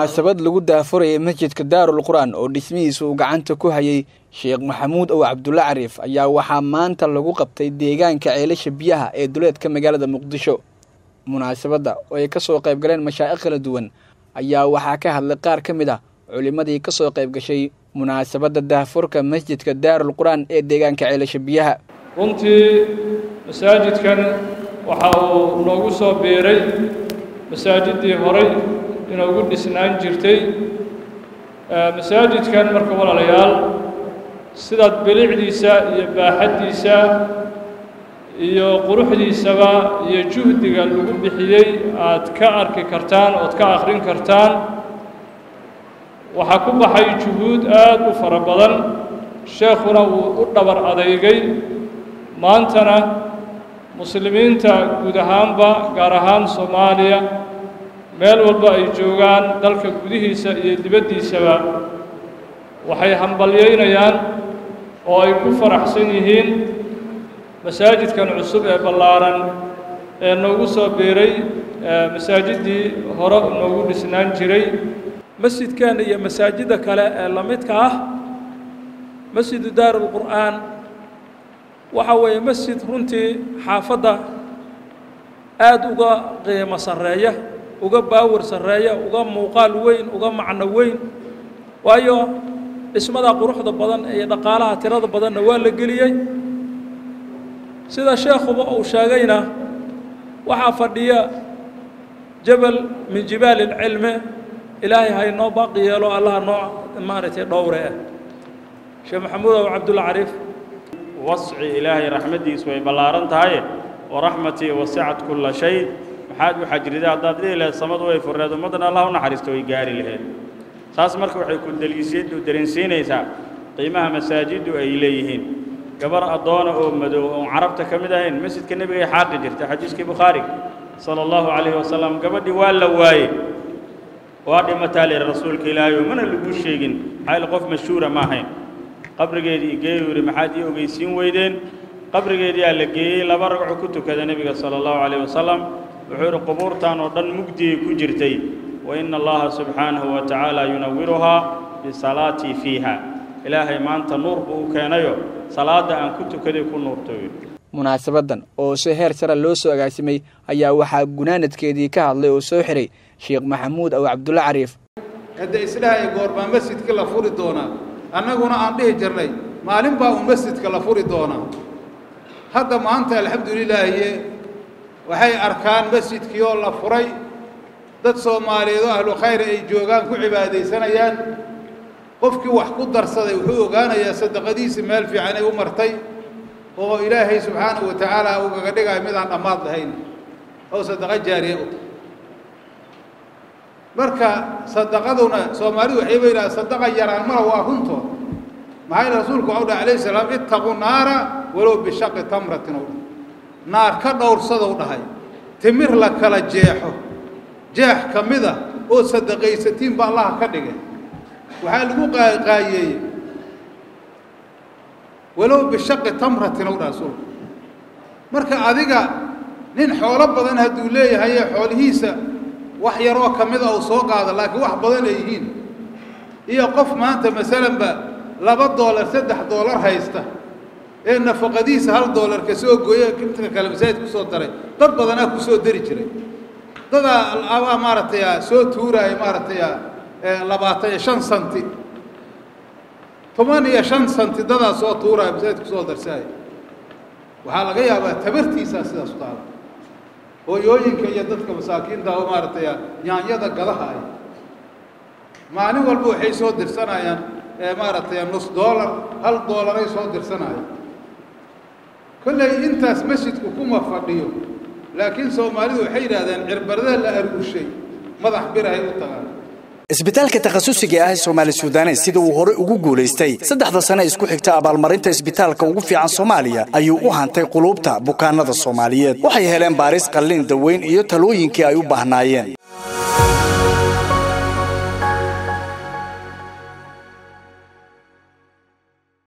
munaasabad lagu daafurayay masjidka daarul qur-aan oo dhismihiisa uu gacanta ku hayay sheekh maxamuud ow cabdulla cariif ayaa waxaa maanta lagu qabtay deegaanka ceelasha biyaha ee duleedka magaalada muqdisho munaasabadda oo ay ka soo qayb galeen mashaa'ikh kala duwan ayaa waxaa ka hadlay qaar ka mid ah culimmadii ka soo qayb gashay munaasabadda daafurka masjidka daarul qur-aan ee deegaanka ceelasha biyaha runtii masaajidkan waxa uu noogu soo biiray masaajiddii horay inoogu dhisnaan jirtay masaajidkan marka walaalayaal sidaad bilicdiisa iyo baaxaddiisa iyo quruxdiisaba iyo juhdiga lagu bixiyey aad ka arki kartaan ood ka akhrin kartaan waxaa ku baxay juhuud aad u fara badan sheekhuna wuu u dhabar adeygay maantana muslimiinta guud ahaanba gaar ahaan soomaaliya meel walba ay joogaan dalka gudihiisa iyo dibaddiisaba waxay hambalyaynayaan oo ay ku faraxsan yihiin masaajidkan cusub ee ballaaran ee noogu soo biiray masaajiddii hore noogu dhisnaan jiray masjidkan iyo masaajidda kale ee la midka ah masjidu daarul qur'aan waxa weeye masjid runtii xaafadda aada uga qiimo sarreeya uga baawar sarreeya uga muuqaal weyn uga macno weyn waayo dhismada quruxda badan iyo dhaqaalaha tirada badanna waa la geliyey sida sheekhuba uu sheegayna waxaa fadhiya jabal min jibaali ilcilmi ilaahay ha inoo baaqi yeelo allaha noo maaragtay dhowre ah sheekh maxamuud aw cabdulla cariif wasci ilaahay raxmaddiisu way ballaaran tahaye waraxmatii wasicat kulla shay maxaad u xajrida haddaad dhihi lahayd samadu way furreed ummaddana allah u naxariisto way gaari lahayd taas marka waxay ku daliisiyadu dareensiinaysaa qiimaha masaajiddu ay leeyihiin gabar addoona oo madow oon carabta ka mid ahayn masjidka nebigay xaaqi jirta xadiiskii bukhaariga sala allahu calayhi wasalam gabadhii waa la waaye waa dhimataa lihi rasuulka ilaahay oo mana laguu sheegin maxaa yaele qof mashhuura ma ahayn qabrigeedii geeyuu yidhi maxaad ii ogeysiin weydeen qabrigeediyaa la geeyey laba ragco ku tukada nebiga sala allahu calayh wasalam wuxuu yidhi qubuurtan oo dhan mugdigay ku jirtay wa ina allaha subxaanahu wa tacaala yunawiruhaa bisalaatii fiiha ilaahay maanta nuur buu u keenayo salaadda aan ku tukaday ku nuurtooyo munaasabaddan oo si heer sara loo soo agaasimay ayaa waxaa gunaanadkeedii ka hadlay oo soo xiray sheekh maxamuud aw cabdulla cariif hadda isdhahay goorbaa masjidka la furi doonaa annaguna aan dhihi jirnay maalin baa uu masjidka la furi doonaa hadda maanta alxamdulilaahiye waxay arkaan masjidkii oo la furay dad soomaaliyeed oo ahlu khayr ay joogaan ku cibaadaysanayaan qofkii wax ku darsaday wuxuu ogaanayaa sadaqadiisi meel fiicanay u martay oo ilaahay subxaanahu wa tacaala ugaga dhigayo midaan dhammaad lahayn oo sadaqo jaariye u tahay marka sadaqaduna soomaalidu waxay ba yidhaha sadaqa yaraan mala waa runtood maxaa yidhi rasuulku waxau dhahay alayhi salaam ittaquu naara walow bishaqi tamratin ou dhahay naar ka dhowrsadou dhahay timir la kala jeexo jeex ka mid a oo sadaqaysatiin ba allaha ka dhigay waxaa lagu qaaqaayeeyey walow bishaqi tamratin ou dhahay rasuulku marka adiga nin xoolo badan hadduu leeyahaye xoolihiisa wax yaroo ka mida uu soo qaado laakiin wax badan ay yihiin iyo qof maanta masalanba laba doolar saddex doolar haysta ee nafaqadiisa hal doolar ka soo gooye inta kale masaajid ku soo daray dad badanaa ku soo dari jiray dadaa abaa maaragtay soo tuuraaya maaragtay labaatan iyo shan santi toban iyo shan santi dadaa soo tuuraya masaajid ku soo darsaaya waxaa laga yaabaa tabartiisaa sidaas u taala hooyooyinka iyo dadka masaakiinta oo maaragtay yaanyada gadaha ay maalin walba waxay soo dirsanayaan maaragtay nus doolar hal doolaray soo dirsanayaan kolley intaas masjidku kuma fadhiyo laakiin soomaalidu waxay yidhahdeen cirbadaha la argushay madax birahay u tagaan isbitaalka takhasusiga ah ee soomaali suudanes sida uu horey ugu guulaystay saddexda sane isku xigta abaalmarinta isbitaalka ugu fiican soomaaliya ayuu u hantay quluubta bukaanada soomaaliyeed waxay heleen baaris qallin daweyn iyo talooyinkii ay u baahnaayeen